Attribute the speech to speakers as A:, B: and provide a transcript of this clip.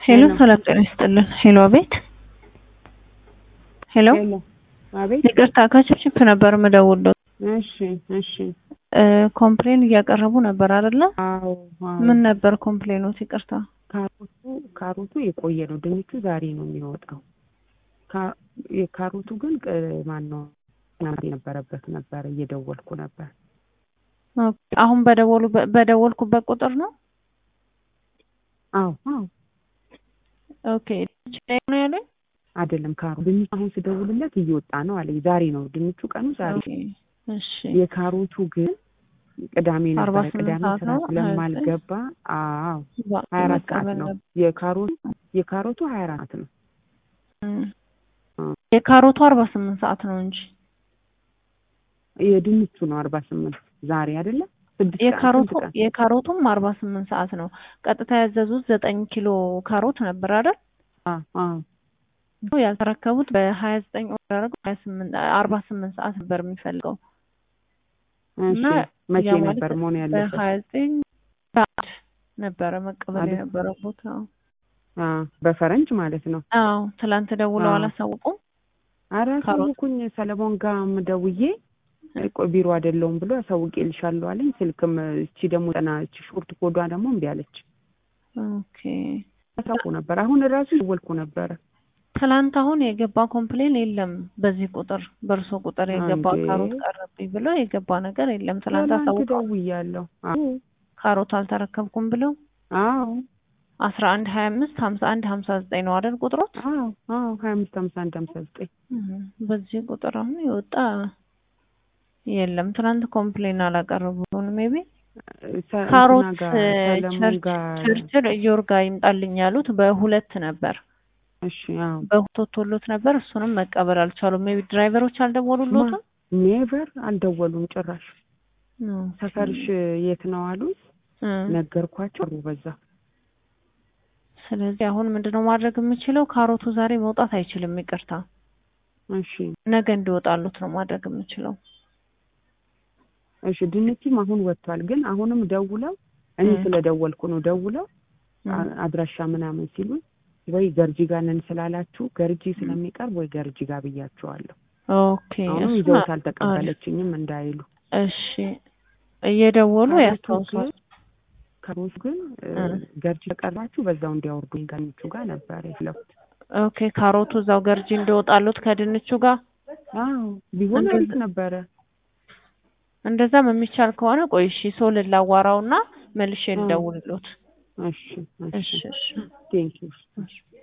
A: ሄሎ ሰላም ጤና ይስጥልን። ሄሎ አቤት። ሄሎ
B: ሄሎ አቤት።
A: ይቅርታ ከችፕችፕ ነበር የምደውለው።
B: እሺ እሺ።
A: ኮምፕሌን እያቀረቡ ነበር አይደለ?
B: አዎ አዎ።
A: ምን ነበር ኮምፕሌኖት? ይቅርታ
B: ካሮቱ ካሮቱ የቆየ ነው። ድንቹ ዛሬ ነው የሚወጣው። ካ- የካሮቱ ግን ማን ነው የነበረበት ነበር። እየደወልኩ ነበር።
A: ኦኬ። አሁን በደወሉ በደወልኩበት ቁጥር ነው።
B: አዎ አዎ።
A: ኦኬ ላይ ነው ያለኝ።
B: አይደለም ካሮ ድንቹ አሁን ስደውልለት እየወጣ ነው አለኝ። ዛሬ ነው ድንቹ ቀኑ ዛሬ።
A: ኦኬ እሺ።
B: የካሮቱ ግን ቅዳሜ
A: አርባ
B: ነበረ።
A: ስምንት
B: ቅዳሜ
A: ሰዓት
B: ስራ
A: ነው።
B: ስለማልገባ አዎ ሀያ አራት ሰዓት ነው የካሮቱ የካሮቱ ሀያ አራት ነው።
A: የካሮቱ አርባ ስምንት ሰዓት ነው እንጂ
B: የድንቹ ነው አርባ ስምንት ዛሬ አይደለም ስድስት ቀን
A: የካሮቱ
B: ስንት ቀን?
A: የካሮቱም አርባ ስምንት ሰዓት ነው። ቀጥታ ያዘዙት ዘጠኝ ኪሎ ካሮት ነበር አይደል?
B: አዎ አዎ
A: ያልተረከቡት በሀያ ዘጠኝ ኦርደር ሀያ ስምንት አርባ ስምንት ሰዓት ነበር የሚፈልገው
B: እሺ
A: እና
B: መቼ
A: ያ ማለት
B: ነበር መሆን ያለበት?
A: በሀያ ዘጠኝ ሰዓት ነበረ መቀበል
B: አይደል?
A: የነበረበት። አዎ
B: አዎ በፈረንጅ ማለት ነው።
A: አዎ ትላንት ደውለው
B: አዎ።
A: አላሳውቁም።
B: አረ
A: ካሮት?
B: አሳውቁኝ ሰለሞን ጋር ደውዬ ቆይ ቢሮ አይደለሁም ብሎ አሳውቄልሻለሁ አለኝ። ስልክም እቺ ደግሞ ጠና እቺ ሾርት ኮዷ ደግሞ እምቢ አለች።
A: ኦኬ
B: አሳውቁ ነበር። አሁን እራሱ ደወልኩ ነበረ።
A: ትላንት አሁን የገባ ኮምፕሌን የለም። በዚህ ቁጥር በእርሶ ቁጥር የገባ
B: እንዴ?
A: ካሮት ቀረብኝ ብሎ የገባ ነገር የለም። ትላንት
B: ትናንት
A: አሳውቀው
B: ደውያለሁ። አዎ
A: ካሮት አልተረከብኩም ብለው
B: አዎ
A: አስራ አንድ ሀያ አምስት ሀምሳ አንድ ሀምሳ ዘጠኝ ነው አይደል ቁጥሮት?
B: አዎ አዎ ሀያ አምስት ሀምሳ አንድ ሀምሳ ዘጠኝ
A: እም፣ በዚህ ቁጥር አሁን የወጣ የለም። ትናንት ኮምፕሌን አላቀረቡም። ሜቢ
B: ሰ-
A: ካሮት
B: እንትና ጋር ሰለሞን
A: ቸርች
B: ጋር
A: ቸርችል እዮር ጋር ይምጣልኝ ያሉት በሁለት ነበር፣
B: እሺ አዎ
A: በሁለት ወጥቶሎት ነበር። እሱንም መቀበል አልቻሉም። ሜቢ ድራይቨሮች አልደወሉሎትም።
B: ኔቨር አልደወሉም ጭራሽ።
A: ኦኬ።
B: ሰፈርሽ የት ነው አሉኝ።
A: እም፣
B: ነገርኳቸው ሩ በዛ
A: ስለዚህ አሁን ምንድነው ማድረግ የምችለው? ካሮቱ ዛሬ መውጣት አይችልም። ይቅርታ
B: እሺ
A: ነገ እንዲወጣሉት ነው ማድረግ የምችለው።
B: እሺ ድንችም አሁን ወጥቷል። ግን አሁንም ደውለው እኔ
A: እ።
B: ስለደወልኩ ነው ደውለው
A: እም፣
B: አ- አድራሻ ምናምን ሲሉኝ ወይ ገርጂ ጋር ነን ስላላችሁ ገርጂ ስለሚቀርብ ወይ ገርጂ ጋር ብያቸዋለሁ።
A: ኦኬ
B: አሁንም
A: እሱማ
B: ይዘውት አልተቀበለችኝም እንዳይሉ።
A: እሺ እየደወሉ
B: ካሮቱ
A: ያስታውሷል።
B: ግን ካሮቱ ግን እ፣
A: እ።
B: ገርጂ ከቀርባችሁ በዛው እንዲያወርዱኝ ከድንቹ ጋር ነበር የፈለኩት።
A: ኦኬ ካሮቱ እዛው ገርጂ እንዲወጣሉት ከድንቹ ጋር
B: አዎ ቢሆን
A: እንደዛ-
B: አሪፍ ነበረ።
A: እንደዛም የሚቻል ከሆነ ቆይ እሺ ሰው ልላዋራውና መልሼ
B: እ።
A: ልደውልሎት።
B: እሺ
A: እሺ
B: እሺ
A: እሺ
B: ቴንኪው።
A: እሺ